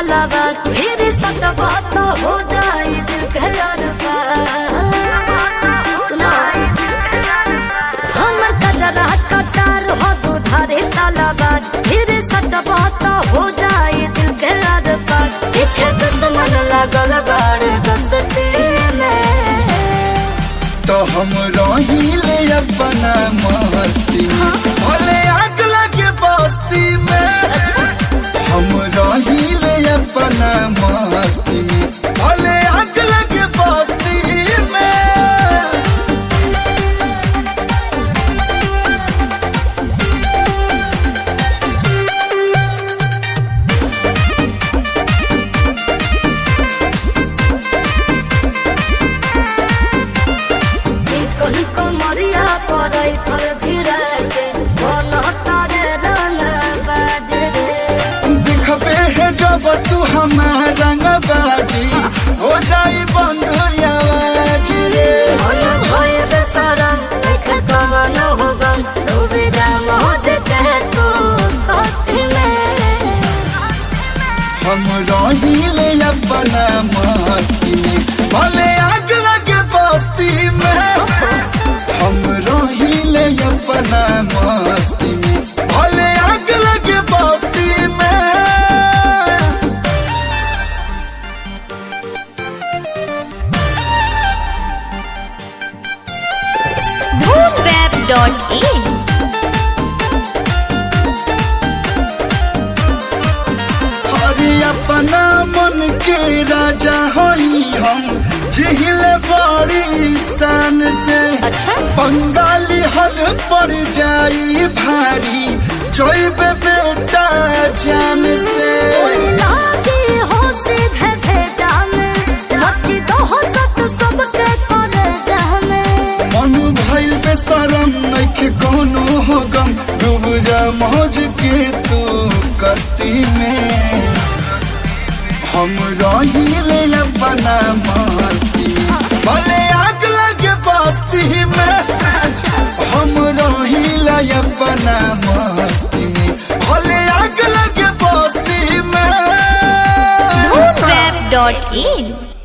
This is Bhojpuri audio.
तालाबा फिर सटवा तो हो जाई दिल के लड़का सुना हमर कजरा कटार हो दुधारे तालाबा फिर सटवा तो हो जाई दिल के लड़का पीछे दुश्मन लगल बाड़ दसते में तो हम रहिले अपना मस्ती में भले आग लगे बस्ती में हम रहिले अपना मस्ती में भले आग लगे बस्ती में चिकन कमरिया परई फल भिड़ा के बन तारे रंग बाजे रे दिखबे है जब तू हमारा रंग बाजी हो जाई बंद आवाज रे मन भय बेसरम देख कमन हो गम डूबे जा मोज कह तू दोस्ती में हम रहिले अपना मस्ती में भले आग लगे बस्ती में हम रहिले अपना मस्ती में भले आग लगे बस्ती में boomweb.in अरे अपना मन के राजा होई हम झिल बड़ी शान से अच्छा बंगाली हल पड़ जाई भारी जोइबे बेटा जान से लागी हो सीधे भेजा में मची तो हो सत सबके करे जामे मन भइल बेसरम नइखे कोनो हो गम डूब जा मौज के तू कस्ती में हम रहिले अपना मस्ती में। भले आग लगे बस्ती में हम रहिले अपना मस्ती में भले आग लगे बस्ती में boomweb.in